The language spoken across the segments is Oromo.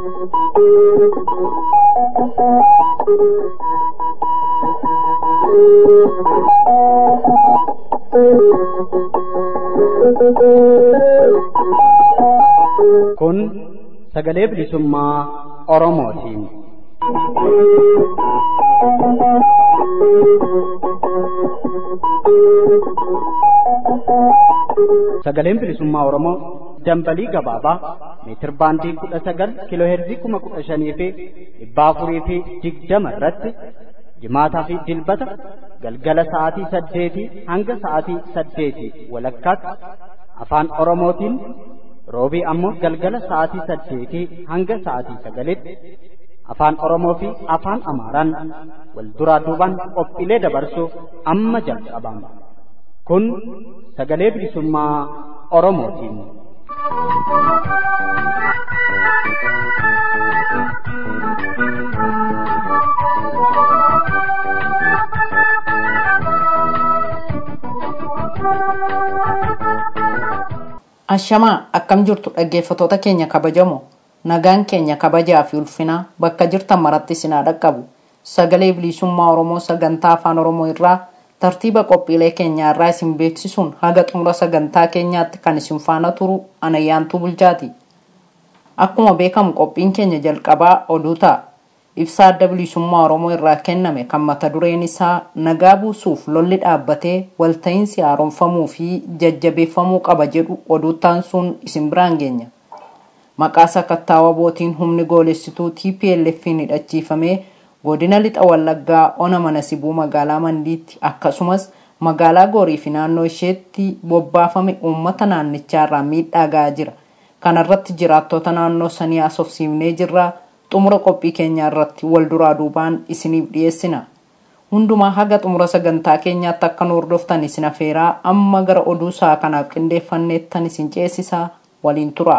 Kun sagalee bilisummaa Oromootiin. Sagaleen bilisummaa Oromoo dambalii gabaabaa meetir baandii kudha sagal kiiloo heerzii kuma kudha shanii fi dhibba afurii fi digdama irratti jimaataa fi dilbata galgala sa'aatii saddeetii hanga sa'aatii saddeetii walakkaatti afaan Oromootiin roobii ammoo galgala sa'aatii saddeetii hanga sa'aatii sagalitti afaan Oromoo fi afaan Amaaraan wal duraa duubaan qophiilee dabarsuuf amma jalqabama. Kun sagalee bilisummaa Oromootiin. Ashamaa akkam jirtu dhaggeeffatoota keenya kabajamoo nagaan keenya kabajaa fi ulfinaa bakka jirtan maratti isin haa dhaqqabu sagalee bilisummaa Oromoo sagantaa afaan Oromoo irraa tartiiba qophiilee keenyaa irraa isin beeksisuun haga xumura sagantaa keenyaatti kan isin faana turu anayyaantuu bulchaati. Akkuma beekamu qophiin keenya jalqabaa oduu ta'a. Ibsaa adda bilisummaa Oromoo irraa kenname kan mata dureen isaa nagaa buusuuf lolli dhaabbatee walta'iinsi haaromfamuu fi jajjabeeffamuu qaba jedhu oduuttaan sun isin biraan geenya. Maqaa sakattaawaa bootiin humni goolessituu TPLF'n hidhachiifamee godina lixa wallaggaa ona mana sibuu magaalaa mandiitti akkasumas magaalaa goorii fi naannoo isheetti bobbaafame uummata naannichaarraa miidhaa ga'aa jira. Kanarratti jiraattota naannoo sanii haasofsiifnee jirra. xumura qophii keenyaa irratti wal duraa duubaan isiniif dhiyeessina. Hundumaa haga xumura sagantaa keenyaatti akka nu hordoftan isin afeeraa amma gara oduu sa'a kanaaf qindeeffanneettan isin ceesisaa waliin tura.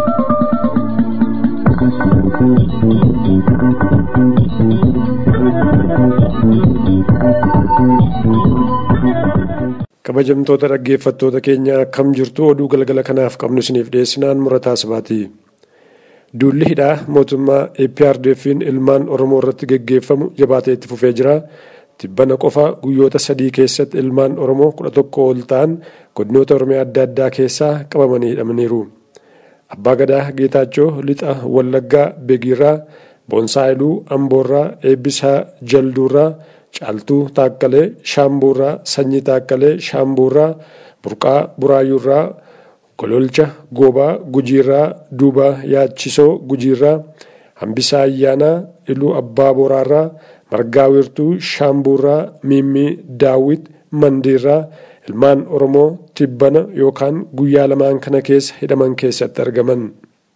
kabajamtoota dhaggeeffattoota keenya akkam jirtu oduu galgala kanaaf qabnu isiniif dhiyeessinaan murataa sabaati. Duulli hidhaa mootummaa APRDF'n ilmaan Oromoo irratti geggeeffamu jabaatee itti fufee jira. Tibbana qofa guyyoota sadii keessatti ilmaan Oromoo kudha tokko ol ta'an godinoota Oromiyaa adda addaa keessaa qabamanii hidhamaniiru. Abbaa Gadaa Geetaachoo Lixa Wallaggaa Begiirraa, Boonsaayiluu Amboorraa, Eebbisaa Jalduurraa, Caaltuu Taakkalee Shaambuurraa, Sanyii Taakkalee Shaambuurraa, Burqaa Buraayyuurraa, gololcha goobaa gujiirraa duuba yaachisoo gujiirraa hambisaa ayyaanaa iluu abbaa boraarraa margaa wiirtuu shaambuurraa miimmii daawwit mandiirraa ilmaan oromoo tibbana yookaan guyyaa lamaan kana keessa hidhaman keessatti argaman.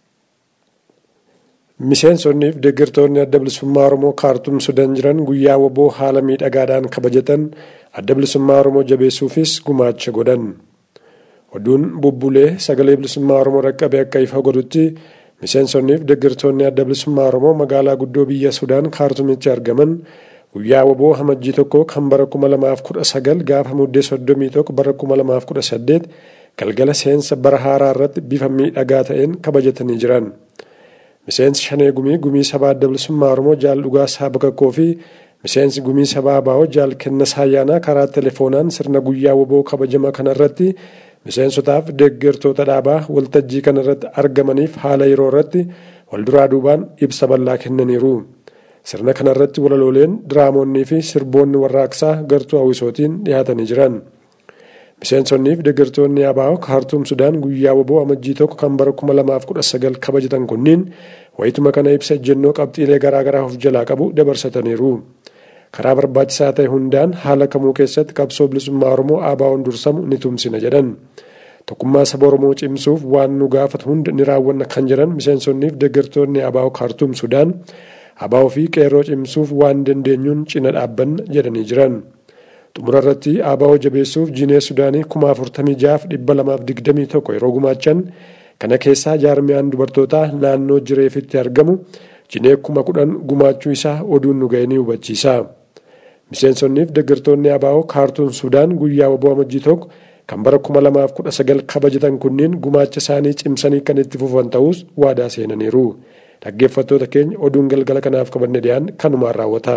miseensonnii fi deeggartoonni adda bilisummaa oromoo kaartum sudan jiran guyyaa waboo haala miidhagaadhaan kabajatan adda bilisummaa oromoo jabeessuufis gumaacha godhan. oduun bubbulee sagalee bilisummaa oromoo dhaqqabe akka ifa godhutti miseensonnii fi deeggartoonni adda bilisummaa oromoo magaalaa guddoo biyya sudaan kaartumitti argaman guyyaa waboo hamajjii tokko kan bara 2019 gaafa muddee 31 bara 2018 galgala seensa bara haaraa irratti bifa miidhagaa ta'een kabajatanii jiran. miseensi shanee gumii gumii sabaa adda bilisummaa oromoo jaal dhugaasaa bakakkoo fi miseensi gumii sabaa baa'oo jaal kennasaa ayyaanaa karaa telefoonaan sirna guyyaa waboo kabajama kanarratti miseensotaaf deeggartoota dhaabaa waltajjii kanarratti argamaniif haala yeroo irratti walduraa duubaan ibsa bal'aa kennaniiru. Sirna kanarratti walalooleen diraamoonnii fi sirboonni warraaqsaa gartuu hawwisootiin dhiyaatanii jiran. Miseensonnii fi deeggartoonni ABO kaartuum Sudaan guyyaa waboo amajjii tokko kan bara 2019 kabajatan kunniin wayituma kana ibsa ejjennoo qabxiilee garaagaraa of jalaa qabu dabarsataniiru. karaa barbaachisaa ta'e hundaan haala kamuu keessatti qabsoo bilisummaa oromoo ABO'n dursamu ni tumsina jedhan tokkummaa saba oromoo cimsuuf waan nu gaafatu hunda ni raawwanna kan jedhan miseensonnii fi deeggartoonni ABO kaartuum sudaan ABO fi qeerroo cimsuuf waan dandeenyuun cina dhaabbanna jedhanii jiran xumura irratti ABO jabeessuuf jiinee sudaanii kuma afurtamii jaaf dhibba lamaaf digdamii tokko yeroo gumaachan kana keessaa jaarmiyaan dubartootaa naannoo jireefitti argamu jinee kuma kudhan gumaachuu isaa oduun nu ga'e ni hubachiisa. miseensonnii fi deeggartoonni ABO kaartuum sudaan guyyaa waboo amajjii tokko kan bara 2019 kabajatan kunniin gumaacha isaanii cimsanii kan itti fufan ta'us waadaa seenaniiru. dhaggeeffattoota keenya oduun galgala kanaaf qabanne dhiyaan kanumaan raawwata.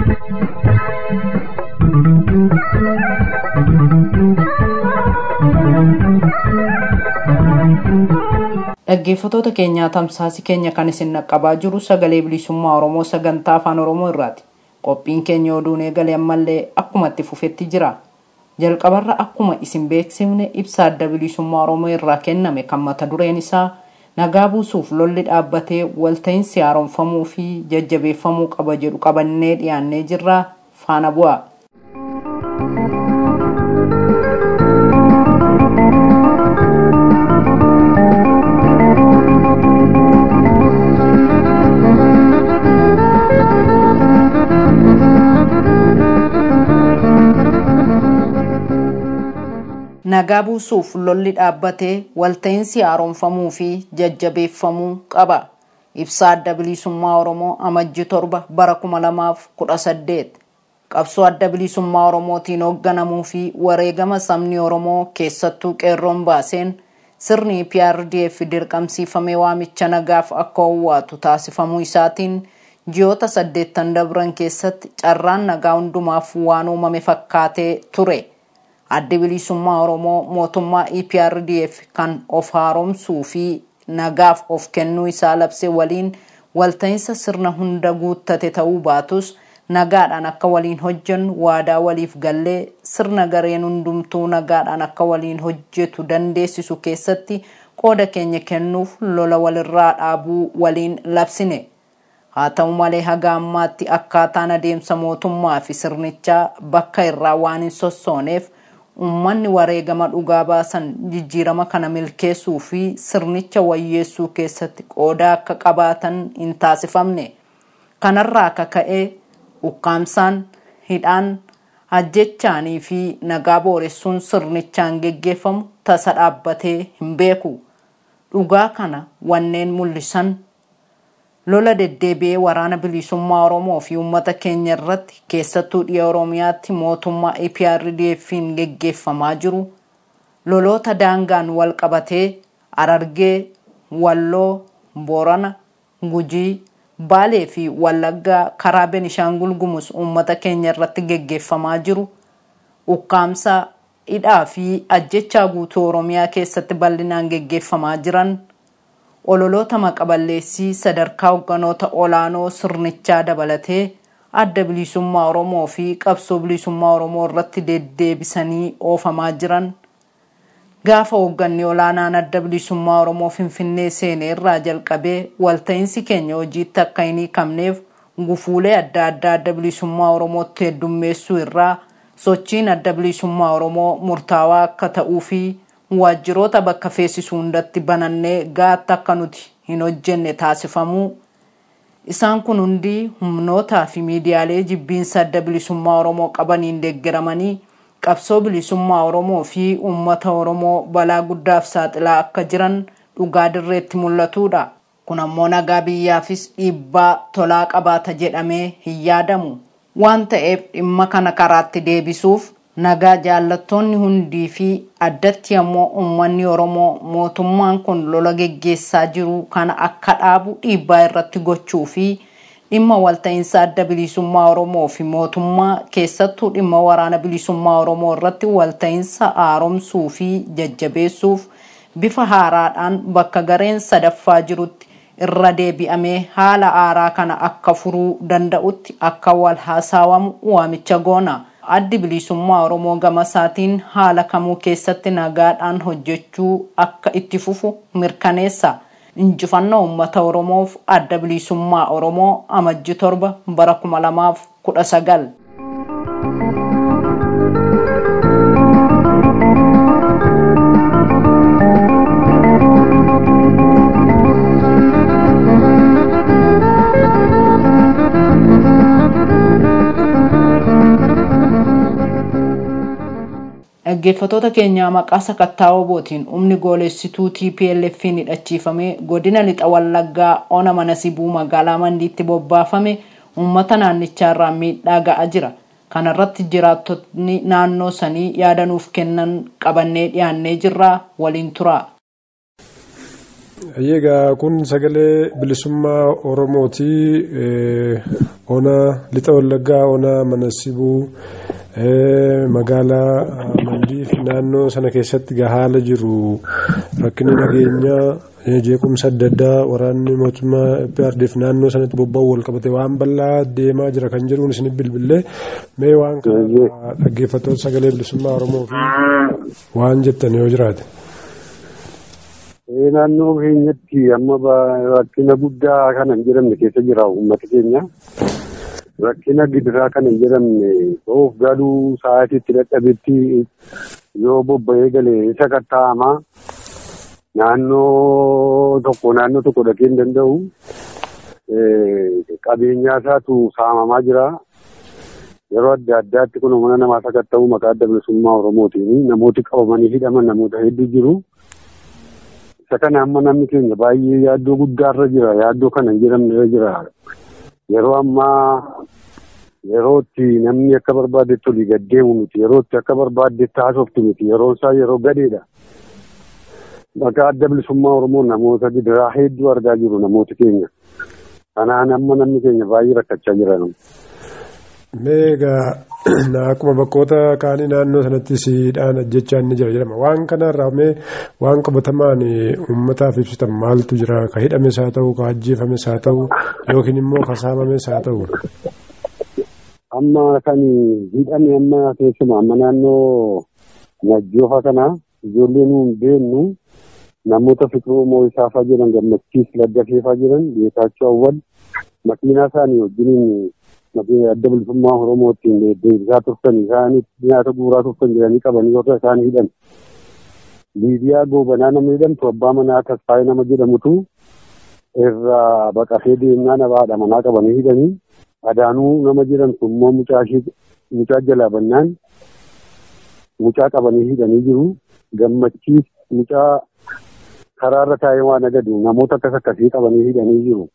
dhaggeeffatoota keenyaa tamsaasi keenya kan isin naqqabaa jiru sagalee bilisummaa oromoo sagantaa afaan oromoo irraati qophiin keenya oduun eegale ammallee akkuma itti fufetti jira jalqabarra akkuma isin beeksifne ibsa adda bilisummaa oromoo irraa kenname kan mata dureen isaa nagaa buusuuf lolli dhaabbatee walta'iinsi haaromfamuu fi jajjabeeffamuu qaba jedhu qabannee dhiyaannee jirra faana bu'a. nagaa buusuuf lolli dhaabbatee walta'iinsi haaromfamuu fi jajjabeeffamuu qaba ibsaa adda bilisummaa oromoo amajji torba bara kuma lamaaf kudha saddeet qabsoo adda bilisummaa oromootiin hoogganamuu fi wareegama sabni oromoo keessattuu qeerroon baaseen sirni prdf dirqamsiifamee waamicha nagaaf akka owwaatu taasifamuu isaatiin ji'oota saddeettan dabran keessatti carraan nagaa hundumaaf waan uumame fakkaatee ture. addi bilisummaa oromoo mootummaa eprdf kan of haaromsuu fi nagaaf of kennuu isaa labse waliin walta'iinsa sirna hunda guuttate ta'uu baatus nagaadhaan akka waliin hojjennu waadaa waliif gallee sirna gareen hundumtuu nagaadhaan akka waliin hojjetu dandeessisu keessatti qooda keenya kennuuf lola walirraa dhaabuu waliin labsine haa ta'u malee haga ammaatti akkaataan adeemsa mootummaa fi sirnichaa bakka irraa waan hin sossooneef ummanni wareegama dhugaa baasan jijjiirama kana milkeessuu fi sirnicha wayyeessuu keessatti qooda akka qabaatan hin taasifamne kanarraa akka ka'e ukkaamsaan hidhaan ajjechaanii fi nagaa booressuun sirnichaan geggeeffamu tasa dhaabbatee hin beeku dhugaa kana wanneen mul'isan lola deddeebi'ee waraana bilisummaa oromoo fi uummata keenya irratti keessattuu dhiya oromiyaatti mootummaa eprdf'n geggeeffamaa jiru loloota daangaan wal qabatee arargee walloo boorana gujii baalee fi wallaggaa karaa benishaangul gumus uummata keenya irratti geggeeffamaa jiru ukkaamsa hidhaa fi ajjechaa guutuu oromiyaa keessatti bal'inaan geggeeffamaa jiran ololoota maqaballeessii sadarkaa hogganoota olaanoo sirnichaa dabalatee adda bilisummaa oromoo fi qabsoo bilisummaa oromoo irratti deddeebisanii oofamaa jiran gaafa hoogganni olaanaan adda bilisummaa oromoo finfinnee seenee irraa jalqabee walta'iinsi keenya hojiitti akka hin hiikamneef gufuulee adda addaa adda bilisummaa oromootti heddummeessuu irraa sochiin adda bilisummaa oromoo murtaawaa akka ta'uu fi waajjiroota bakka feesisu hundatti banannee gaatti akka nuti hin hojjenne taasifamuu isaan kun hundi humnootaa fi miidiyaalee jibbiinsa adda bilisummaa oromoo qabaniin deeggaramanii qabsoo bilisummaa oromoo fi uummata oromoo balaa guddaaf saaxilaa akka jiran dhugaa dirreetti mul'atudha kun ammoo nagaa biyyaafis dhiibbaa tolaa qabaata jedhamee hin yaadamu waan ta'eef dhimma kana karaatti deebisuuf nagaa jaallattoonni hundii fi addatti ammoo uummanni oromoo mootummaan kun lola geggeessaa jiru kana akka dhaabu dhiibbaa irratti gochuu fi dhimma walta'iinsa adda bilisummaa oromoo fi mootummaa keessattuu dhimma waraana bilisummaa oromoo irratti walta'iinsa haaromsuu fi jajjabeessuuf bifa haaraadhaan bakka gareen sadaffaa jirutti irra deebi'amee haala haaraa kana akka furuu danda'utti akka wal haasaawamu waamicha goona. addi bilisummaa oromoo gama isaatiin haala kamuu keessatti nagaadhaan hojjechuu akka itti fufu mirkaneessa injifannoo uummata oromoof adda bilisummaa oromoo amajji torba bara kuma lamaaf kudha sagal. dhaggeeffatoota keenyaa maqaa sakattaa obootiin humni goolessituu tplf'n hidhachiifamee godina lixa wallaggaa ona mana sibuu magaalaa mandiitti bobbaafame uummata naannichaarraa miidhaa ga'aa jira kanarratti jiraattonni naannoo sanii yaadanuuf kennan qabannee dhiyaannee jirraa waliin turaa. Egaa kun sagalee bilisummaa Oromooti. Ona lixa wallaggaa ona mana sibuu magaalaa Mandiif naannoo sana keessatti haala jiru rakkinni nageenyaa jeequmsa adda addaa waraanni mootummaa PRDF naannoo sanatti bobba'u wal qabate waan bal'aa deemaa jira kan jedhuun isin bilbilee mee waan kana dhaggeeffattoota sagalee bilisummaa Oromoo fi waan jettan yoo jiraate. naannoo keenyatti amma rakkina guddaa kana hin jedhamne keessa jira uummata keenya. Rakkina gidiraa kana hin jedhamne of galuu sa'aatiitti dadhabetti yoo bobba'ee galee isa katta'ama. Naannoo tokko naannoo tokko dhaqee hin danda'u. Qabeenyaa isaatu saamamaa jira. Yeroo adda addaatti kun mana namaa sakatta'u maqaa adda bilisummaa Oromootiin namooti qabamanii hidhaman namoota hedduu jiru. isa kana amma namni keenya baay'ee yaaddoo guddaarra jira yaaddoo kana hin jedhamnerra jira yeroo ammaa yeroo itti namni akka barbaadetti olii gaddeemu miti yeroo itti akka barbaadetti haasoftu miti yeroo isaa yeroo gadheedha. Maqaa adda bilisummaa Oromoo namoota gidiraa hedduu argaa jiru namooti keenya. Kanaan amma namni keenya baay'ee rakkachaa jira. Meegaa akkuma bakkoota kaanii naannoo sanatti siidhaan ajjechaa inni jira jedhama. Waan kanarraa mee waan qabatamaan uummataaf ibsitan maaltu jira? Ka hidhames haa ta'u, ka ajjeefames haa ta'u, yookiin immoo ka saamames haa ta'u. Amma kan hidhame amma keessumaa amma naannoo Najjoofa kana ijoollee nu hin beeknu namoota fiqiruu moo'isaafaa jiran gammachiis laddafeefaa jiran beekaachuu awwal makiinaa isaanii wajjiniin adda bilisummaa Oromootiin deebisaa turtan isaanii nyaata guuraa turtan jedhanii qabanii warra isaan hidhan. Liibiyaa goobanaa nama jedhamtu abbaa manaa Tasfaayee nama jedhamutu irraa baqatee deemnaa nabaadha manaa qabanii hidhanii. Adaanuu nama jedhamtu immoo mucaa jalaa bannaan mucaa qabanii hidhanii jiru. Gammachiis mucaa karaarra taa'ee waan agadu namoota akkas akkasii qabanii hidhanii jiru.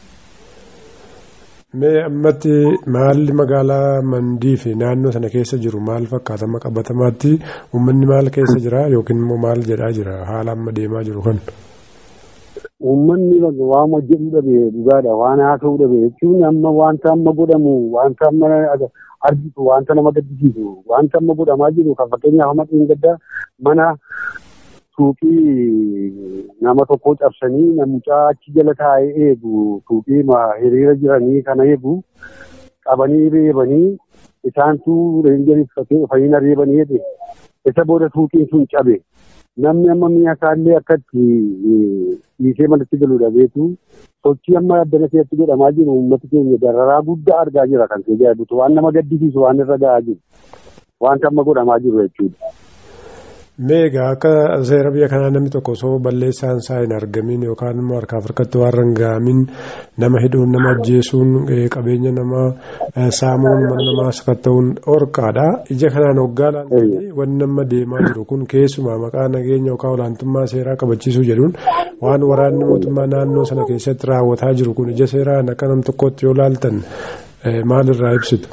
Mee ammatti maalli magaalaa mandii fi naannoo sana keessa jiru maal fakkaata amma qabatamaatti uummanni maal keessa jira yookiin immoo maal jedhaa jira haala amma deemaa jiru kan. Uummanni waama jedhu dhabe dhugaadha waan haasa'u dhabe jechuun amma wanta amma godhamu wanta amma argitu wanta nama gaddisiisu wanta amma godhamaa jiru kan fakkeenyaaf amma gaddaa mana suuqii nama tokko cabsanii namichaa achi jala taa'ee eegu suuqii hiriira jiranii kana eegu qabanii reebanii isaantu reenjeriif fayyina reebanii jedhe isa booda suuqiin sun cabe namni amma mi'a isaallee akkatti dhiisee manatti galu dhabeetu sochii amma addana keessatti godhamaa jiru uummati keenya dararaa guddaa argaa jira kan ta'e jaadutu waan nama gaddisiisu waan irra gahaa jiru wanta amma godhamaa jiru jechuudha. Meegaa akka seera biyya kanaa namni tokko osoo balleessaan isaa hin argamin yookaan immoo harkaaf harkatti waan rangaamin nama hidhuun nama ajjeesuun qabeenya nama saamuun mana namaa sakatta'uun dhorkaadha. Ija kanaan hoggaa laaltanii wanni amma deemaa jiru kun keessumaa maqaa nageenya yookaan olaantummaa seeraa kabachiisuu jedhuun waan waraanni mootummaa naannoo sana keessatti raawwataa jiru kun ija seeraan akka nam tokkotti yoo laaltan maalirraa ibsitu?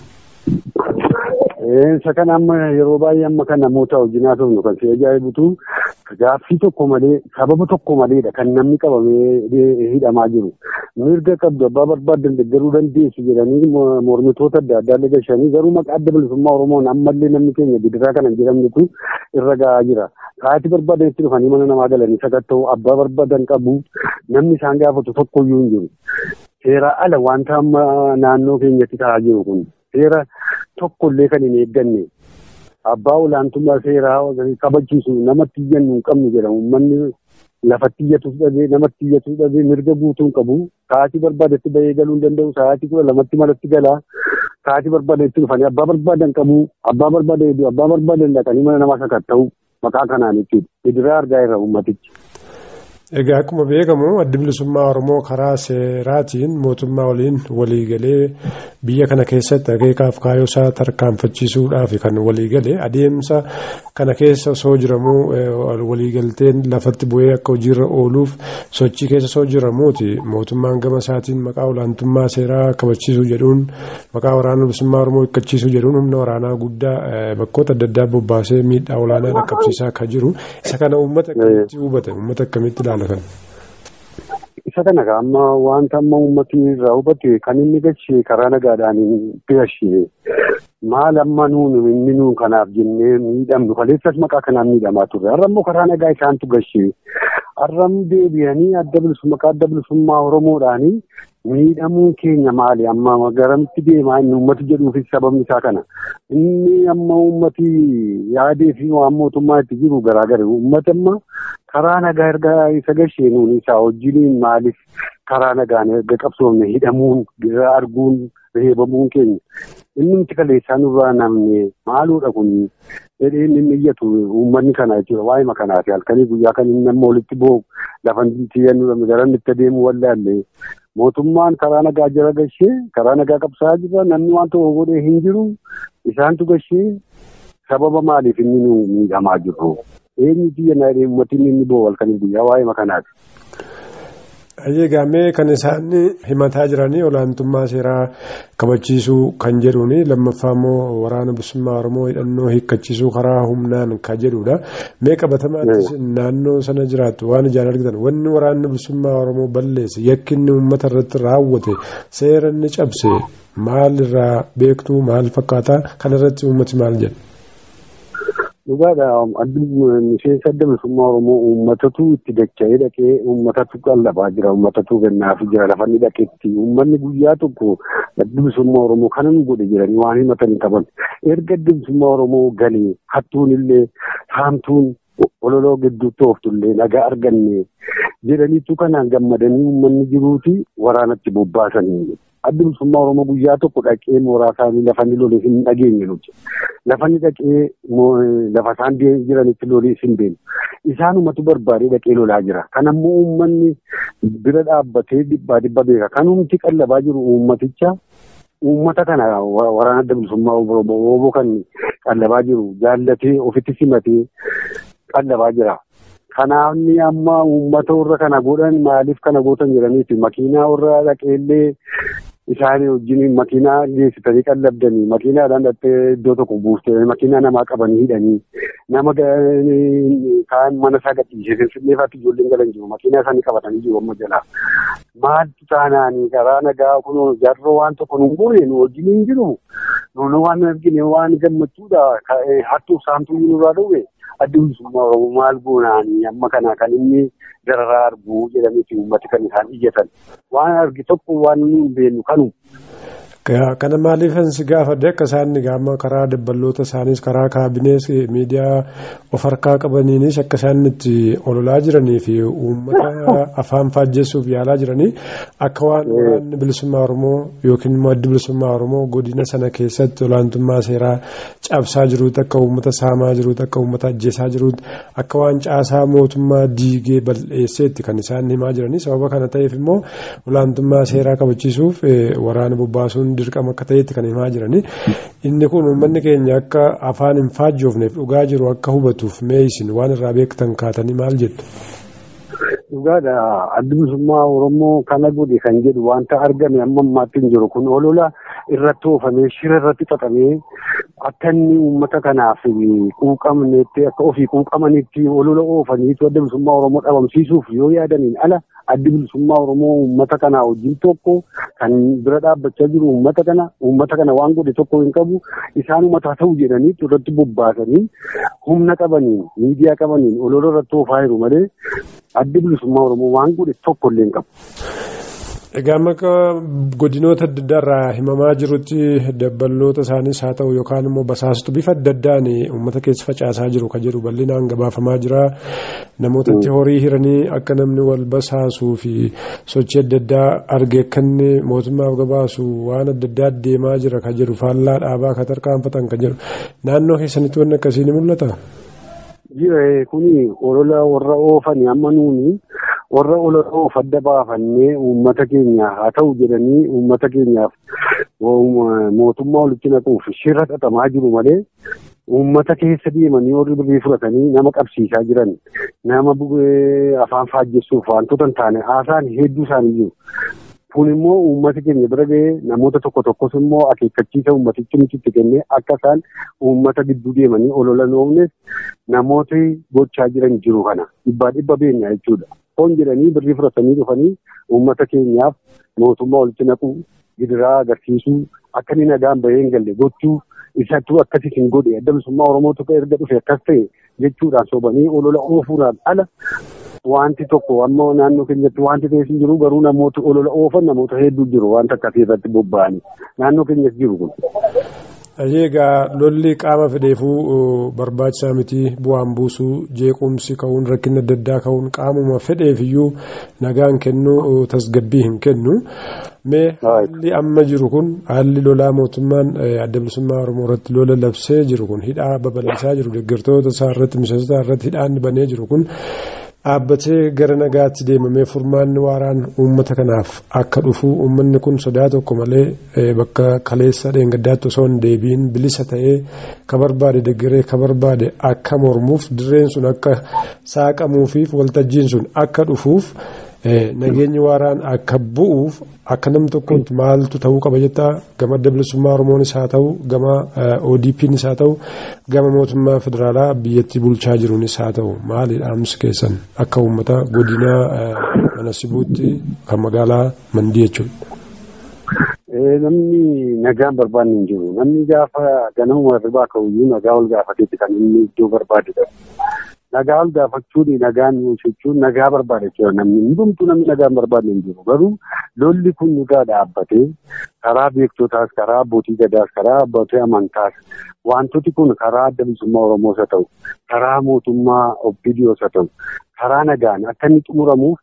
Isa kana amma yeroo baay'ee amma kan namoota wajjin haasofnu kan si ajaa'ibutu gaaffii tokko malee sababa tokko maleedha kan namni qabamee hidhamaa jiru. Mirga qabdu abbaa barbaaddan deeggaruu dandeessu jedhanii mormitoota adda addaa dhagashanii garuu maqaa adda bilisummaa Oromoon ammallee namni keenya bidiraa kana jedhamnitu irra gahaa jira. Haati barbaadan itti dhufanii mana namaa galanii sakatta'u abbaa barbaadan qabu namni isaan gaafatu tokkoyyuu hin jiru. Seera ala wanta amma naannoo keenyatti ta'aa jiru kun seera tokkollee kan hin eegganne abbaa olaantummaa seeraa kabachiisu namatti iyyannu hin qabnu jedha uummanni lafatti iyyatu dhabee namatti iyyatu dhabee mirga guutuu hin qabu sa'aatii barbaadetti bahee galuu hin danda'u sa'aatii kudha lamatti malatti galaa sa'aatii barbaadetti dhufanii abbaa barbaadan qabu abbaa barbaadan hedduu abbaa barbaadan dhaqanii mana namaa sakatta'u maqaa kanaan jechuudha bidiraa argaa irra uummatichi. Egaa akkuma beekamu addi bilisummaa Oromoo karaa seeraatiin mootummaa waliin waliigalee biyya kana keessatti akeekaaf kaayyoo isaa tarkaanfachiisuudhaaf kan waliigalee adeemsa kana keessa osoo jiramuu waliigalteen lafatti bu'ee akka hojiirra ooluuf sochii keessa osoo jiramuuti mootummaan gama isaatiin maqaa olaantummaa seeraa kabachiisuu jedhuun maqaa waraana bilisummaa Oromoo hiikkachiisuu jedhuun humna waraanaa guddaa bakkoota adda addaa bobbaasee miidhaa olaanaa dhaqqabsiisaa akka jiru isa kana uummata akkamitti hubatan uummata akkamitti ilaala? isa kana amma wanta amma uummatni irraa hubate kan inni gashee karaa nagaadhaan gashee maal amma nuun inni nuun kanaaf jennee miidhamnu kaleessas maqaa kanaan miidhamaa turre har'a immoo karaa nagaa isaantu gashee har'a deebi'anii adda bilisummaa maqaa adda bilisummaa oromoodhaanii miidhamuun keenya maali amma garamitti deemaa inni uummati jedhuufis sababni isaa kana inni amma uummati yaadee fi waan mootummaa itti jiru garaagara uummati amma karaa nagaa erga isa gasheenuun isaa wajjiniin maaliif karaa nagaan erga qabsoofne hidhamuun arguun reebamuun keenya inni nuti kaleessaa nurraa namne maaluudha kun jedhee inni iyyatu uummanni kana jechuudha waa'ima kanaati halkanii guyyaa kan inni amma walitti boo'u lafa xiyyannu garan itti adeemu wallaalle mootummaan karaa nagaa jala gashee karaa nagaa qabsaa jira namni waan tokko godhee hin jiru isaantu gashee sababa maaliif inni nu miidhamaa jirru eenyu biyya naadhee uummatiin inni boo'u halkanii guyyaa waa'ima kanaati. Eegamee kan isaan himataa jiranii olaantummaa seeraa kabachiisuu kan jedhuuni lammaffaa immoo waraana bilisummaa Oromoo hidhannoo hiikkachiisuu karaa humnaan kan jedhudha. Mee qabatamaattis naannoo sana jiraattu waan ijaan argitan wanni waraanni bilisummaa Oromoo balleesse yakki inni uummata irratti raawwate seera inni cabse maal irraa beektu maal fakkaata kan irratti uummati maal jedha? Dhugaadha miseensa adda bilisummaa Oromoo uummatatu itti dacha'ee dhaqee uummatatu qallabaa jira uummatatu gannaafii jira lafa inni dhaqetti uummanni guyyaa tokko adda bilisummaa Oromoo kana nu godhe jedhanii waan himatan qaban erga adda bilisummaa Oromoo galee hattuun illee saamtuun ololoo gidduutti ooftullee nagaa arganne jedhaniitu kanaan gammadanii uummanni jiruuti waraanatti bobbaasanii adda bilisummaa Oromoo guyyaa tokko dhaqee mooraa isaanii lafa inni lole hin dhageenye nuti. Lafa inni dhaqee lafa isaan jiranitti lole hin beeknu. Isaanumatu barbaadee dhaqee lolaa jira. Kan ammoo uummanni bira dhaabbatee dhibbaa dhibba beeka. Kan humti qallabaa jiru uummaticha uummata kana waraana adda bilisummaa Oromoo kan qallabaa jiru jaallatee ofitti simatee qallabaa jira. Kanaaf ni amma uummata warra kana godhan maaliif kana gootan jedhaniiti makiinaa warra dhaqeellee isaanii wajjin makiinaa geessitanii qallabdanii makiinaadhaan dhattee iddoo tokko buuftee makiinaa namaa qabanii hidhanii nama kaan mana isaa gadhiisee finfinneefaatti ijoolleen galan jiru makiinaa isaanii qabatanii jiru amma jalaa. Maaltu taanaanii karaa nagaa kun jarroo waan tokko nu goone nu wajjin hin jiru nu waan argine waan gammachuudha hattuuf saamtuu nurraa dhufe. adda bilisummaa oromoo maal goonaanii amma kana kan inni dararaa argu jedhaniiti uummati kan isaan iyyatan waan argi tokko waan nu hin beeknu kanu. Kana maaliifan si gaafadhe akka isaan gaama karaa dabballoota isaaniis karaa kaabinees miidiyaa of harkaa qabaniinis akka isaan itti ololaa jiranii fi uummata afaan faajjessuuf yaalaa jiranii akka waan waraanni bilisummaa Oromoo yookiin immoo addi bilisummaa Oromoo godina sana keessatti olaantummaa seeraa cabsaa jiruuti akka uummata saamaa jiruuti akka uummata ajjeesaa jiruuti akka waan caasaa mootummaa diigee bal'eesseetti kan isaan himaa jiranii sababa kana ta'eef immoo olaantummaa seeraa kabachiisuuf waraana bobbaasuun dirqama akka ta'etti kan himaa jiranii inni kun uummanni keenya akka afaan hin faajjoofneef dhugaa jiru akka hubatuuf mee isin waan irraa beektan kaatanii maal jettu. Dhugaadha addi bilisummaa Oromoo kana godhe kan jedhu wanta argame amma ammaatti hin jiru kun olola irratti oofamee shira irratti xaxamee akka inni uummata kanaaf quuqamneetti akka ofii quuqamanitti olola oofaniitu adda bilisummaa Oromoo dhabamsiisuuf yoo yaadaniin ala addi bilisummaa Oromoo uummata kanaa wajjin tokko kan bira dhaabbachaa jiru uummata kana uummata kana waan godhe tokko hin qabu isaan uummata ta'u jedhanii irratti bobbaasanii humna qabaniin miidiyaa qabaniin olola irratti oofaa jiru malee addi bilisummaa Oromoo waan godhe tokko illee hin qabu. Egaa maka godinoota adda addaa irraa himamaa jirutti dabballoota isaaniis haa ta'u yookaan immoo basaastu bifa adda addaan uummata keessa facaasaa jiru kan jedhu bal'inaan gabaafamaa jira. Namootatti horii hiranii akka namni wal basaasuu fi sochii adda addaa arge akka inni mootummaaf gabaasu waan adda addaa deemaa jira kan jedhu faallaa dhaabaa kan tarkaanfatan kan jedhu naannoo keessanitti wanni akkasii ni mul'ata. Jira kuni olola warra oofanii amma nuuni warra olola oof adda baafannee uummata keenya haa ta'u jedhanii uummata keenyaaf mootummaa walitti naquuf shira xaxamaa jiru malee uummata keessa deemanii warri birrii fudhatanii nama qabsiisaa jiran nama afaan faajjessuuf wantoota hin taane haasaan hedduu isaanii jiru. Kun immoo uummata keenya bira ga'ee namoota tokko tokkos immoo akeekkachiisa uummatichi nuti itti kennee akka isaan uummata gidduu deemanii olola oofnes namooti gochaa jiran jiru kana dhibbaa dhibba beenya jechuudha. foon jedhanii birrii fudhatanii dhufanii uummata keenyaaf mootummaa walitti naquu gidiraa agarsiisuu akka inni nagaan bahee hin galle gochuu isattuu akkasii hin godhe adda bilisummaa oromootu erga dhufe akkas ta'e jechuudhaan sobanii olola oofuudhaan ala wanti tokko amma naannoo keenyatti wanti ta'e hin jiru garuu namoota olola oofan namoota hedduu jiru wanta akkasii irratti bobba'anii naannoo keenyas jiru kun. Egaa lolli qaama fedheefuu barbaachisaa miti bu'aan buusuu jeequmsi ka'uun rakkinni adda addaa ka'uun qaamuma fedheefiyyuu nagaan kennuu tasgabbii hin kennu. Mee haalli amma jiru kun haalli lolaa mootummaan adda bilisummaa Oromoo irratti lola labsee jiru kun hidhaa babal'isaa jiru deeggartoota isaa irratti miseensota irratti hidhaan banee jiru kun dhaabbatee gara nagaatti deemamee furmaanni waaraan uummata kanaaf akka dhufu uummanni kun sodaa tokko malee bakka kaleessa dheengaddaatti osoo hin deebiin bilisa ta'ee ka barbaade deeggaree ka barbaade akka mormuuf dirreen sun akka saaqamuufiif waltajjiin sun akka dhufuuf nageenyi waaraan akka bu'uuf akka nam tokkotti maaltu ta'uu qaba jettaa gama adda bilisummaa oromoonis haa ta'u gama ODP'nis haa ta'u gama mootummaa federaalaa biyyattii bulchaa jiruunis haa ta'u maali dhaamsi keessan akka uummata godina mana sibuutti kan magaalaa mandii jechuudha. Namni nagaan barbaanne hin jiru. Namni gaafa ganama irraa ka'uyyuu nagaa ol gaafateeti kan inni iddoo barbaadudha. nagaa ol gaafachuun nagaan jechuun nagaa barbaada jechuudha namni hundumtuu namni nagaan barbaadne hin jiru garuu lolli kun dhugaa dhaabbatee karaa beektotaas karaa abbootii gadaas karaa abbootii amantaas wantooti kun karaa adda bilisummaa oromoos haa ta'u karaa mootummaa oppidiyoos haa ta'u karaa nagaan akka inni xumuramuuf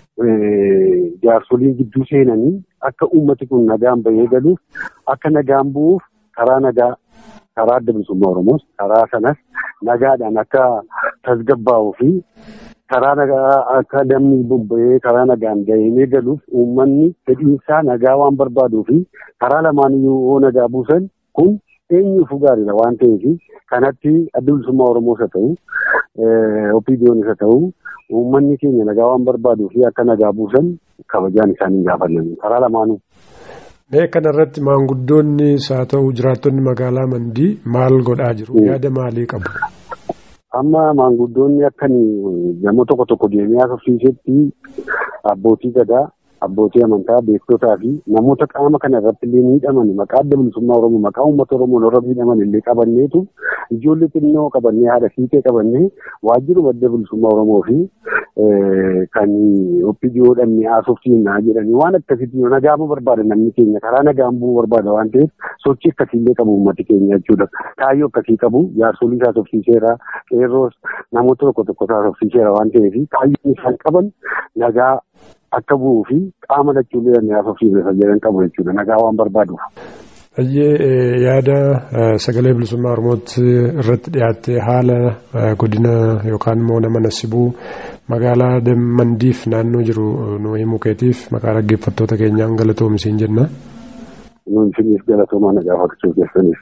jaarsoliin gidduu seenanii akka uummati kun nagaan bahee galuuf akka nagaan bu'uuf karaa nagaa karaa adda bilisummaa oromoos karaa sanas nagaadhaan akka tasgabbaa'uu fi karaa nagaa akka namni bobba'ee karaa nagaan gahee galuuf uummanni fedhiinsaa nagaa waan barbaaduu fi karaa lamaaniyyuu yoo nagaa buusan kun eenyuufuu gaariidha waan ta'eef kanatti adda bilisummaa oromoos haa ta'u opidiyoonis haa ta'u uummanni keenya nagaa waan barbaaduu fi akka nagaa buusan kabajaan isaanii gaafannan karaa lamaanuu. Mee kanarratti maanguddoonni haa ta'u jiraattonni magaalaa Mandii maal godhaa jiru? Yaada maalii qabu? Amma maanguddoonni akkanii nama tokko tokko deemee haasofsiisetti abbootii gadaa, abbootii amantaa, beektotaa fi namoota qaama kana irratti illee miidhaman maqaa adda bilisummaa Oromoo maqaa uummata Oromoo warra miidhaman illee qabanneetu ijoollee xinnoo qabannee haadha fiixee qabannee waajjiruma adda bilisummaa Oromoo fi kan oppidiyoo dhabnee haasofsiisnaa jedhanii waan akkasitti nagaama barbaada namni keenya karaa nagaan bu'uu barbaada waan ta'eef sochii akkasiillee qabu uummati keenya jechuudha. Kaayyoo akkasii qabu jaarsolii haasofsiiseera qeerroos namoota tokko tokko haasofsiiseera waan ta'eef kaayyoon isaan qaban nagaa akka bu'uu fi qaama lachuullee dhabnee haasofsiisne jedhan qabu jechuudha nagaa waan barbaaduuf. Baay'ee yaada sagalee bilisummaa Oromootti irratti dhiyaatte haala godina yookaan immoo nama nasibuu magaalaa Mandiif naannoo jiru nu himuu keetiif maqaa dhaggeeffattoota keenyaan galatoomsiin jenna. Nuun isiniif galatoomaa na gaafachuu keessaniif.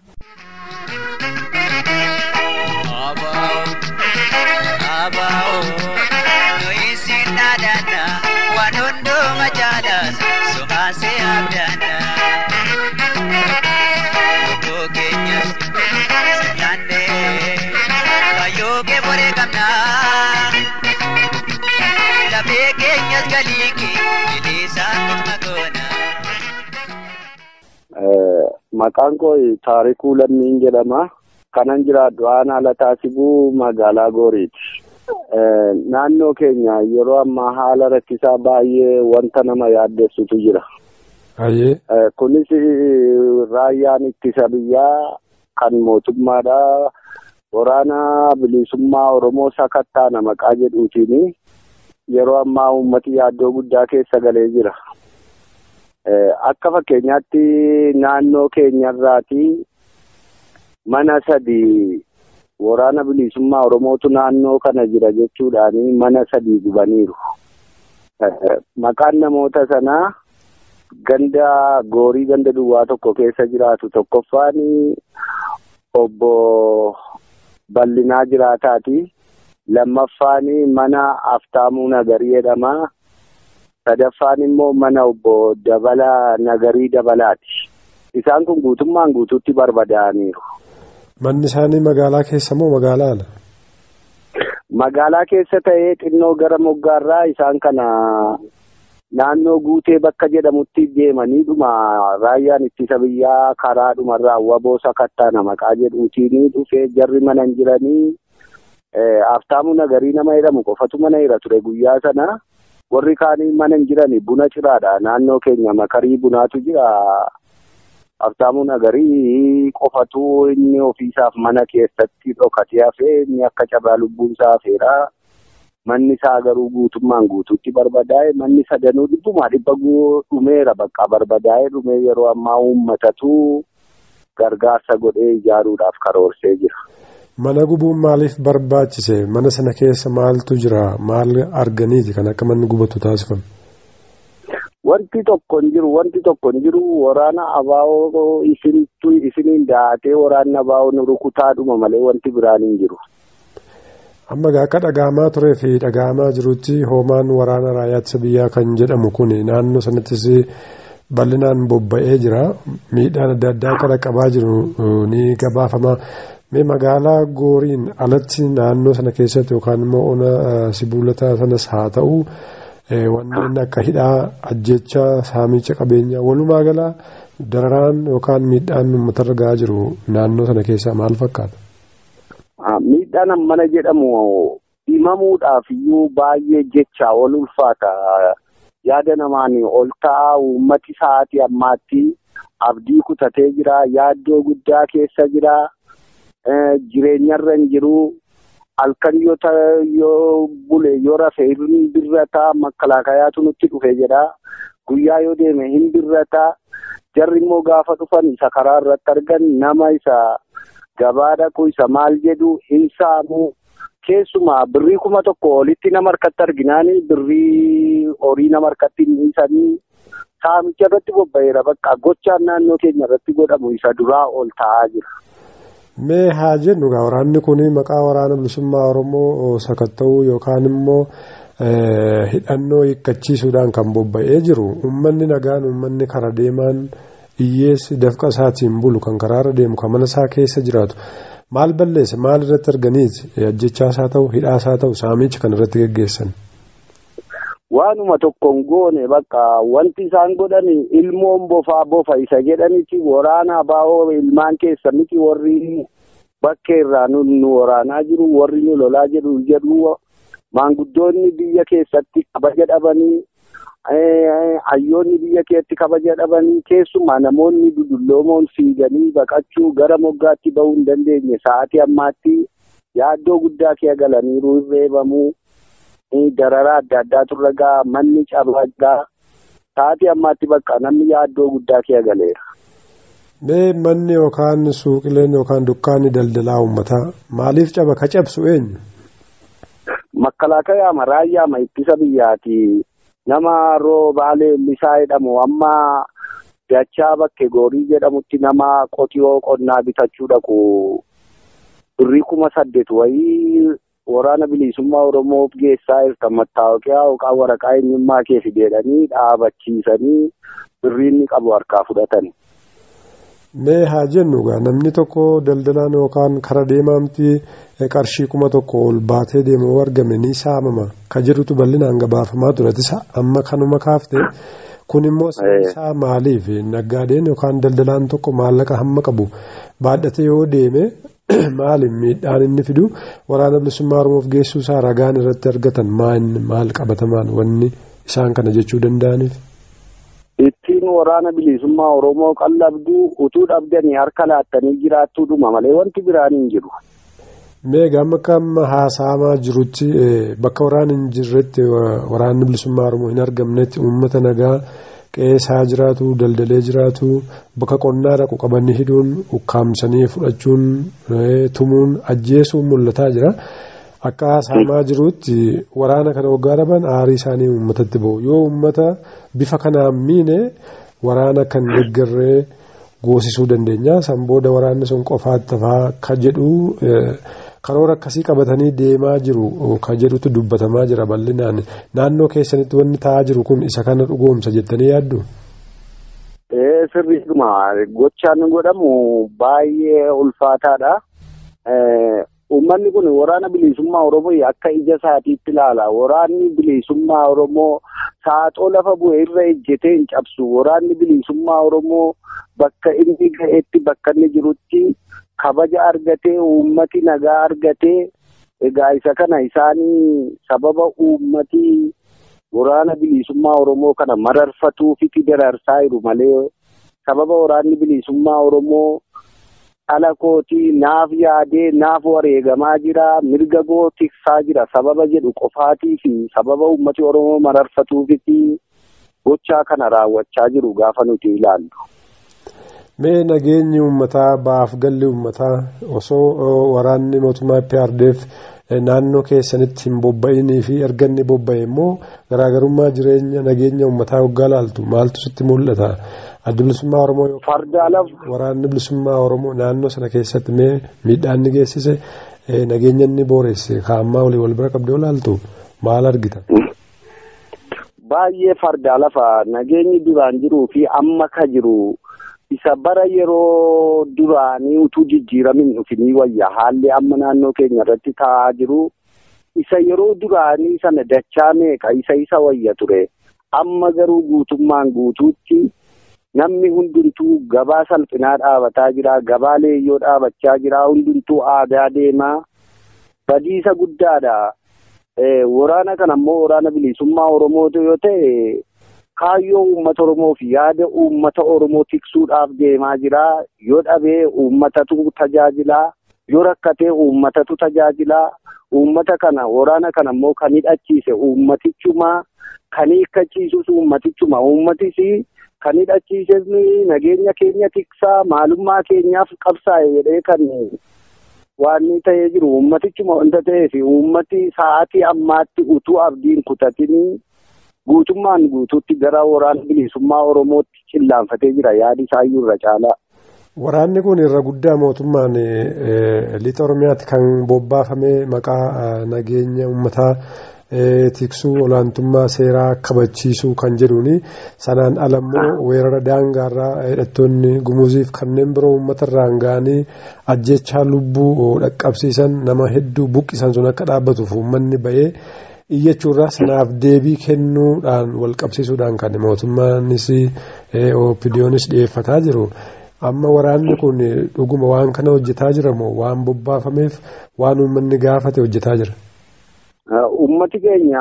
Waan hundumaa jaalas sumaasee abdaadha. Maqaan koo Taarikuu Lammiin jedhama. Kanan jiraadhu aanaa Lataasibuu magaalaa Gooriiti. Naannoo keenya yeroo ammaa haala rakkisaa baay'ee wanta nama yaaddessutu jira. Kunis raayyaan ittisa biyyaa kan mootummaadha. Waraana bilisummaa Oromoo sakattaana maqaa jedhuutiin yeroo ammaa uummati yaaddoo guddaa keessa galee jira. Akka fakkeenyaatti naannoo keenyarraati mana sadi waraana bilisummaa Oromootu naannoo kana jira jechuudhaan mana sadii gubaniiru. Maqaan namoota sanaa ganda goorii ganda duwwaa tokko keessa jiraatu tokkoffaan obbo Bal'inaa jiraataati. Lammaffaan mana Aftaamuu Nagarii jedhama. Sadaffaan immoo mana obbo Dabalaa Nagarii Dabalaati. Isaan kun guutummaan guutuutti barbadaa'aniiru. Manni isaanii magaalaa keessa moo magaalaa ala? magaalaa keessa ta'ee xinnoo gara moggaarraa isaan kana naannoo guutee bakka jedhamutti deemanii dhuma raayyaan ittisa biyyaa karaa dhumarraa waboo sakattaana maqaa jedhuutiin dhufee jarri mana hin jiranii Aftaamuu nagarii nama jedhamu qofatu mana jira ture guyyaa sana warri kaanii mana hin jirani buna ciraadha naannoo keenya makarii bunaatu jira. Aftaamuu nagarii qofatu inni ofiisaaf mana keessatti dhokatee hafee inni akka cabaa lubbuun isaa hafeera. Manni isaa garuu guutummaan guutuutti barbadaa'e manni sadanuu dhibbumaa dhibba dhumeera bakka barbadaa'e dhumee yeroo ammaa uummatatu gargaarsa godhee ijaaruudhaaf karoorsee jira. Mana gubuun maaliif barbaachise? Mana sana keessa maaltu jira? Maal arganiiti kan akka manni gubatu taasifame? Wanti tokko hin jiru. Wanti tokko hin jiru. Waraana abaa'oo isintu isiniin daatee waraanni abaa'oo rukutaadhuma malee wanti biraan hin jiru. Amma akka dhagaamaa turee fi dhagaamaa jirutti hoomaan waraana raayyaa ittisa biyyaa kan jedhamu kun naannoo sanattis bal'inaan bobba'ee jira. Miidhaan adda addaa akka dhaqqabaa jiru ni gabaafama. Mee magaalaa gooriin alatti naannoo sana keessatti yookaan immoo ona sibuulataa sanas haa ta'u wanneen akka hidhaa ajjechaa saamicha qabeenyaa walumaa gala dararaan yookaan miidhaan uummatarra gahaa jiru naannoo sana keessaa maal fakkaata? Miidhaan mana jedhamu himamuudhaaf iyyuu baay'ee jecha ol ulfaata. Yaada namaan ol ta'a uummati sa'aatii ammaatti abdii kutatee jira. Yaaddoo guddaa keessa jira. Jireenyarra hin jiru. Halkan yoo bule yoo rafe hin birrata makkalaakayaatu nutti dhufe jedha. Guyyaa yoo deeme hin birrata. Jarri immoo gaafa dhufan isa karaa irratti argan nama isa gabaa dhaqu isa maal jedhu hin saamu. Keessumaa birrii kuma tokko olitti nama harkatti arginaani birrii horii nama harkatti hin dhiisanii saamicha irratti bobba'eera bakka gochaan naannoo keenya irratti godhamu isa duraa ol ta'aa jira. Mee haa jennu egaa waraanni kun maqaa waraana bilisummaa Oromoo sakatta'uu yookaan immoo hidhannoo hiikkachiisuudhaan kan bobba'ee jiru uummanni nagaan uummanni kara deemaan hiyyeessi dafqa isaatiin bulu kan karaarra deemu kan mana isaa keessa jiraatu maal balleessa maal irratti arganiiti ajjechaas haa ta'u hidhaas haa ta'u saamicha kan irratti geggeessan. Waanuma tokkoon goone bakka wanti isaan godhan ilmoon bofaa bofa isa jedhanitti waraana abaa'oo ilmaan keessa miti warri bakka irraa nu waraanaa jiru warri nu lolaa jedhu jedhu maanguddoonni biyya keessatti kabaja dhabanii hayyoonni biyya keessatti kabaja dhabanii keessumaa namoonni dudulloomoon fiiganii baqachuu gara moggaatti bahuu hin dandeenye sa'aatii ammaatti yaaddoo guddaa kee galaniiru reebamuu. dararaa adda addaatu irra gaha manni cabaa gaha sa'aatii ammaatti bakka namni yaaddoo guddaa kee galeera. Mee manni yookaan suuqileen yookaan dukkaanni daldalaa uummataa maaliif caba ka cabsu eenyu? Makkalaakayaa raayyaa ittisa biyyaati. Nama roobaalee misaa jedhamu amma dachaa bakke goorii jedhamutti nama qotiyoo qonnaa bitachuu dhaqu birrii kuma saddeet wayii waraana bilisummaa Oromoof geessaa jirtan mattaawoqiyaa yookaan waraqaa eenyummaa kee fideedhanii dhaabachiisanii birrii inni qabu harkaa fudhatan. Mee haa jennu egaa namni tokko daldalaan yookaan kara deemaamti qarshii kuma tokko ol baatee deemu argame ni saamama ka jedhutu bal'inaan gabaafamaa ture amma kanuma kaafte kun immoo isaa maaliif naggaadeen yookaan daldalaan tokko maallaqa hamma qabu baadhatee yoo deeme maali miidhaan inni fidu waraana bilisummaa oromoof geessuu isaa ragaan irratti argatan maal qabatamaan wanni isaan kana jechuu danda'aniif. Ittiin waraana bilisummaa oromoo qallabduu utuu dhabdanii harka laattanii jiraattuudhuma malee wanti biraan hin jiru. Mee gama amma haasa'amaa jirutti bakka waraana hin jirretti waraanni bilisummaa oromoo hin argamnetti uummata nagaa. qeesaa jiraatu daldalee jiraatu bakka qonnaa dhaqu qabanii hidhuun ukkaamsanii fudhachuun tumuun ajjeesuun mul'ataa jira akka haasa'amaa jirutti waraana kana waggaa dhaban aarii isaanii uummatatti ba'u yoo uummata bifa kanaan miine waraana kan deeggarree goosisuu dandeenya san booda waraanni sun qofaatti tafaa ka jedhu karoora akkasii qabatanii deemaa jiru ka jedhutu dubbatamaa jira bal'inaan naannoo keessanitti wanni ta'aa jiru kun isa kana dhugoomsa jettanii yaaddu. Sirriidhuma gochaan godhamu baay'ee ulfaataadha. Uummanni kun waraana bilisummaa Oromoo akka ija isaatiitti ilaala. Waraanni bilisummaa Oromoo saaxoo lafa bu'e irra ejjetee hin cabsu. Waraanni bilisummaa Oromoo bakka inni ga'etti bakka inni jirutti kabaja argatee uummati nagaa argatee egaa isa kana isaanii sababa uummati waraana bilisummaa Oromoo kana mararfatuufi dararsaa jiru malee sababa waraanni bilisummaa Oromoo dhala kootii naaf yaadee naaf wareegamaa jira mirga koo tiksaa jira sababa jedhu qofaatii fi sababa uummati Oromoo mararfatuufiti gochaa kana raawwachaa jiru gaafa nuti ilaallu. Mee nageenyi uummataa baaf galli uummataa osoo waraanni mootummaa PRDF naannoo keessanitti hin bobba'inii fi erga inni bobba'e immoo garaagarummaa jireenya nageenya uummataa waggaa laaltu maaltu sitti mul'ata? Adda bilisummaa Oromoo Fardaalaaf waraanni bilisummaa Oromoo naannoo sana keessatti mee miidhaan ni geessise nageenya inni booresse kaa'ammaa walii wal bira qabdee olaaltu maal argita? Baay'ee fardaa lafa nageenyi duraan jiruu fi amma ka jiru isa bara yeroo duraanii utuu jijjiiramin dhufinii wayya haalli amma naannoo keenya irratti ta'aa jiru isa yeroo duraanii sana dachaa meeqa isa isa wayya ture amma garuu guutummaan guutuutti namni hundumtuu gabaa salphinaa dhaabataa jira gabaa leeyyoo dhaabachaa jira hundumtuu aadaa deemaa badiisa guddaadha waraana kana immoo waraana bilisummaa oromootu yoo ta'e kaayyoo uummata oromoo fi yaada uummata oromoo tiksuudhaaf deemaa jira yoo dhabee uummatatu tajaajilaa yoo rakkatee uummatatu tajaajilaa uummata kana waraana kana immoo kan hidhachiise uummatichuma kan hiikkachiisus uummatichuma uummatis kan hidhachiises nageenya keenya tiksaa maalummaa keenyaaf qabsaa'e jedhee kan waan ta'ee jiru uummatichuma wanta ta'eef uummati sa'aatii ammaatti utuu abdiin kutatinii guutummaan guutuutti gara waraana bilisummaa oromootti cillaanfatee jira yaadi isaayyuu irra caalaa. Waraanni kun irra guddaa mootummaan lixa Oromiyaatti kan bobbaafame maqaa nageenya uummataa tiksuu olaantummaa seeraa kabachiisuu kan jedhuuni sanaan ala immoo weerara daangaarraa hidhattoonni gumuziif kanneen biroo uummatarraan ga'anii ajjechaa lubbuu dhaqqabsiisan nama hedduu buqqisan sun akka dhaabbatuuf uummanni ba'ee iyyachuurraa sanaaf deebii kennuudhaan wal qabsiisuudhaan kan mootummaanis opidiyoonis dhiyeeffataa jiru. Amma waraanni kun dhuguma waan kana hojjetaa jira moo waan bobbaafameef waan uummanni gaafate hojjetaa jira? Uummati keenya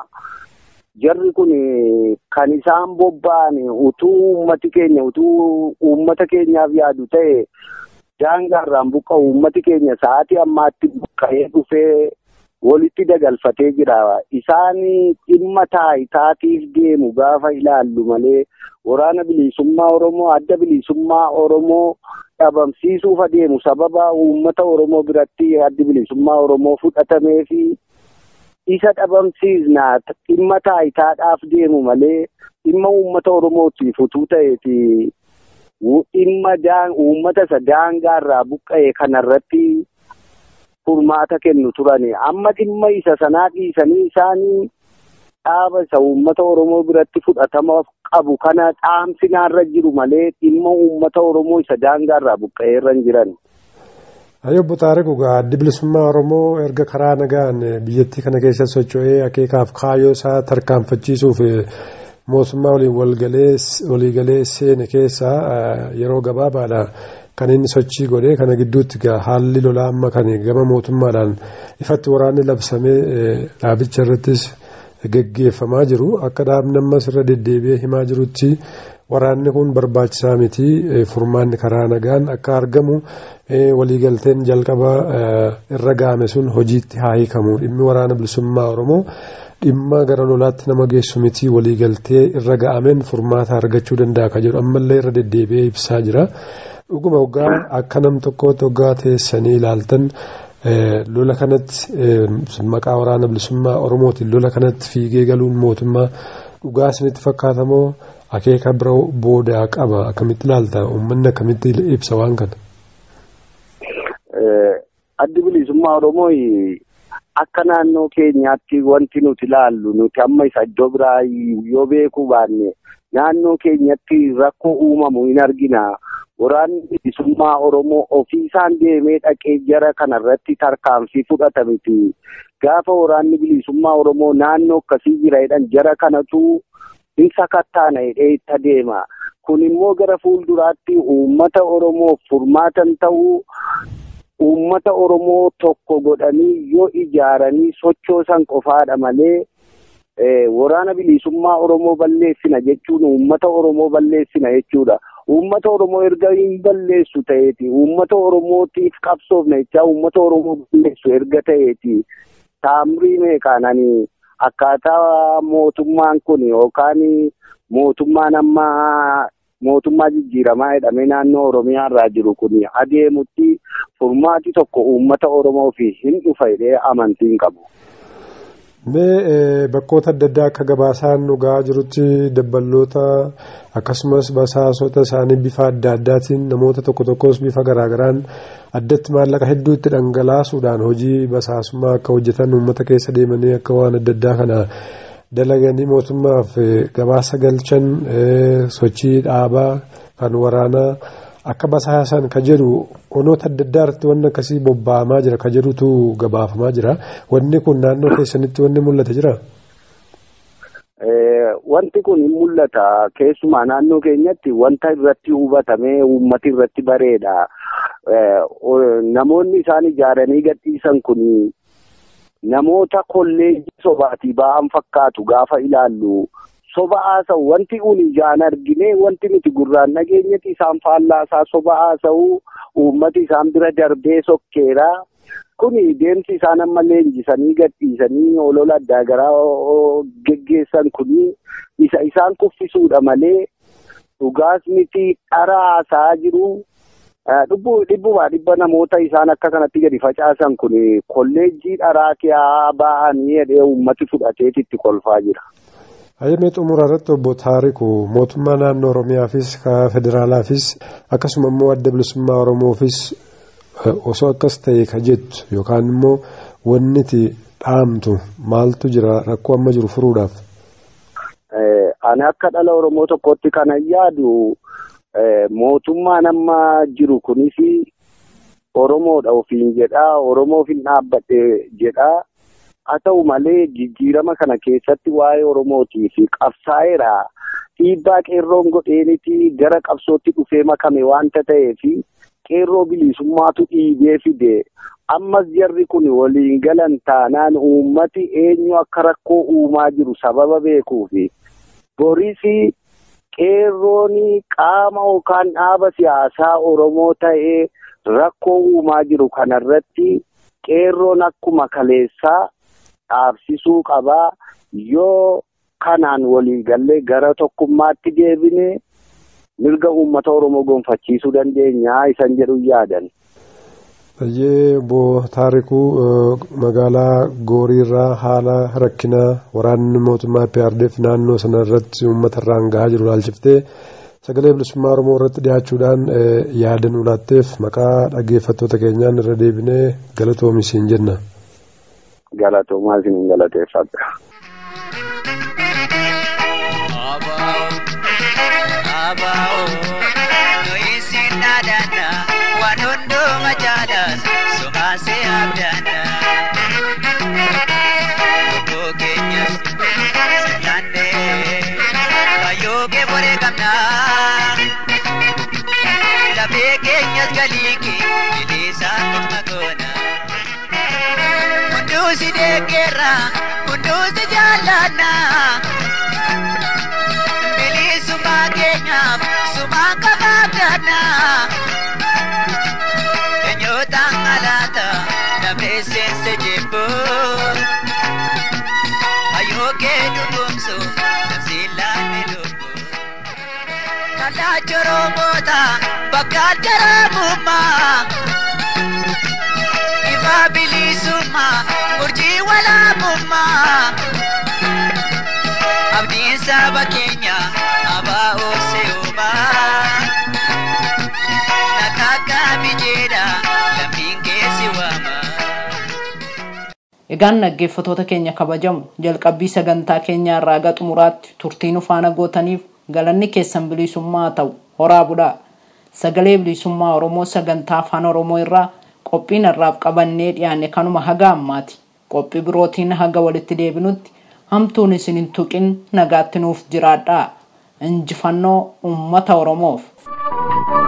jarri kun kan isaan bobba'an utuu uummati keenya utuu uummata keenyaaf yaadu ta'e daangaarraan buqqa'u uummati keenya sa'aatii ammaatti buqqa'ee dhufee walitti dagalfatee jira. Isaan dhimma taayitaatiif deemu gaafa ilaallu malee waraana bilisummaa Oromoo adda bilisummaa Oromoo dhabamsiisuuf adeemu sababa uummata Oromoo biratti addi bilisummaa Oromoo fudhatamee fi isa dhabamsiisnaa dhimma taayitaadhaaf deemu malee dhimma uummata Oromootiif utuu ta'eeti dhimma uummata isa daangaarraa buqqa'e kanarratti furmaata kennu turani amma dhimma isa sanaa dhiisanii isaanii dhaaba isa uummata oromoo biratti fudhatama qabu kana dhaamsinaarra jiru malee dhimma uummata oromoo isa daangaarraa buqqa'eerra hin jiran. Ayobbo Taariku addi bilisummaa Oromoo erga karaa nagaan biyyattii kana keessa socho'ee akeekaaf kaayyoo isaa tarkaanfachiisuuf mootummaa waliin waliigalee seene keessa yeroo gabaabaadha. kan inni sochii godhee kana gidduutti haalli lolaa amma kan gama mootummaadhaan ifatti waraanni labsamee dhaabicha irrattis geggeeffamaa jiru akka dhaabni ammas irra deddeebi'ee himaa jirutti waraanni kun barbaachisaa miti furmaanni karaa nagaan akka argamu waliigalteen jalqaba irra gaame sun hojiitti haa hiikamu dhimmi waraana bilisummaa oromoo dhimma gara lolaatti nama geessu miti waliigaltee irra ga'ameen furmaata argachuu danda'a ka jedhu ammallee irra deddeebi'ee ibsaa jira. dhuguma waggaa akka nam tokkootti waggaa teessanii ilaaltan lola kanatti maqaa waraana bilisummaa oromootiin lola kanatti fiigee galuun mootummaa dhugaa isinitti fakkaatamoo akeeka bira boodaa qaba akkamitti ilaalta uummanni akkamitti ibsa waan kana. Addi bilisummaa oromoo akka naannoo keenyaatti wanti nuti ilaallu nuti amma isa iddoo biraa yoo beekuu baanne naannoo keenyatti rakkoo uumamu hin argina. waraanni bilisummaa Oromoo ofiisaan deemee dhaqee jara kanarratti tarkaanfii fudhata miti. Gaafa waraanni bilisummaa Oromoo naannoo akkasii jira jedhan jara kanatu hin sakattaana jedhee itti adeema. Kun immoo gara fuulduraatti uummata Oromoof furmaatan ta'uu uummata Oromoo tokko godhanii yoo ijaaranii sochoosan qofaadha malee waraana bilisummaa Oromoo balleessina jechuun uummata Oromoo balleessina jechuudha. Uummata Oromoo erga hin balleessu ta'eeti. Uummata Oromootiif qabsoofna jechaa uummata Oromoo balleessu erga ta'eeti. Taamrii meeqaananii akkaataa mootummaan kun yookaan mootummaan amma mootummaa jijjiiramaa jedhamee naannoo Oromiyaa irraa jiru kun adeemutti furmaati tokko uummata Oromoo fi hin dhufa jedhee amantii hin qabu. Mee bakkoota adda addaa akka gabaasaan dhugaa jirutti dabballoota akkasumas basaasota isaanii bifa adda addaatiin namoota tokko tokkos bifa garaagaraan addatti maallaqa hedduu itti dhangalaasuudhaan hojii basaasummaa akka hojjetan uummata keessa deemanii akka waan adda addaa kana dalaganii mootummaaf gabaasa galchan sochii dhaabaa kan waraanaa akka basaasan ka jedhu onoota adda addaa irratti wanni akkasii bobba'amaa jira ka jedhutu gabaafamaa jira wanni kun naannoo keessanitti wanni mul'ata jira. Wanti kun hin mul'ata keessumaa naannoo keenyatti wanta irratti hubatamee uummati irratti bareedha. Namoonni isaan ijaaranii gadhiisan kun namoota kolleejjii sobaatii ba'an fakkaatu gaafa ilaallu. soba haasa'u wanti kun ijaan argine wanti nuti gurraan dhageenyatti isaan faallaasaa soba haasa'u uummati isaan bira darbee sokkeera. Kuni deemsi isaan amma leenjisanii gadhiisanii olola addaa garaa geggeessan kuni isa isaan kuffisuudha malee dhugaas miti dhara haasa'aa jiru. Dhibbumaa dhibba namoota isaan akka kanatti gadi facaasan kun kolleejjii dharaa kiyaa ba'anii jedhee uummati fudhateeti itti kolfaa jira. Hayyamee xumura irratti obbo Taariku mootummaa naannoo Oromiyaafis federaalaafis akkasuma immoo adda bilisummaa Oromoofis osoo akkas ta'e ka jettu yookaan immoo wanni itti dhaamtu maaltu jira rakkoo amma jiru furuudhaaf. Ani akka dhala Oromoo tokkotti kanan yaadu mootummaan amma jiru kunis Oromoodha ofiin jedhaa Oromoof hin dhaabbadhe jedhaa. haa ta'u malee jijjiirama kana keessatti waa'ee Oromootii fi qabsaa'eera dhiibbaa qeerroon godheenitii gara qabsootti dhufee makame waanta ta'eef qeerroo bilisummaatu dhiibee fide ammas jarri kun waliin galan taanaan uummati eenyu akka rakkoo uumaa jiru sababa beekuufi boris qeerroon qaama yookaan dhaaba siyaasaa Oromoo ta'ee rakkoo uumaa jiru kanarratti qeerroon akkuma kaleessaa. dhaabsisuu qabaa yoo kanaan walii gallee gara tokkummaatti deebine mirga uummata oromoo gonfachiisuu dandeenya isan jedhu yaadan. Baay'ee obbo Taarikuu magaalaa Gooriirraa haala rakkinaa waraanni mootummaa PRDF naannoo sana irratti uummata irraan gahaa jiru ilaalchiftee sagalee bilisummaa Oromoo irratti dhiyaachuudhaan yaada nu laatteef maqaa dhaggeeffattoota keenyaan irra deebinee galatoomi siin jenna. galatoomaa isin galateeffadha. Waan hundumaa jaalas sumaasee abdaadha. Lubbuu keenyas sirnaannee kayyoo kee boree qabna. Lafee keenyas galii kee biliisaan dhimma goona. Kunduusi deeggarra kunduusi jaalladha. Bilisummaa keenyaaf sumaa qabaadha. Keenyotaan alaata namni seense jebboo. Hayyoo kee dhugoomsu namsi laanne lubbuu. Kalaa joroomoota bakka jaraamummaa. Ifa bilisummaa murjii walaabummaa. Abdiin saba keenya abaa oosee uumaa. Nakaka bijeedha lammiin keessi waama. Egaan dhaggeeffattoota keenya kabajamu jalqabbii sagantaa keenyaa irraa xumuraatti turtii nu faana gootaniif galanni keessan bilisummaa ta'u horaa budhaa. sagalee bilisummaa oromoo sagantaa afaan oromoo irraa qophiin irraaf qabannee dhiyaanne kanuma haga ammaati qophii birootiin haga walitti deebinutti hamtuun isin hin tuqin nagaatti nuuf jiraadhaa injifannoo ummata oromoof.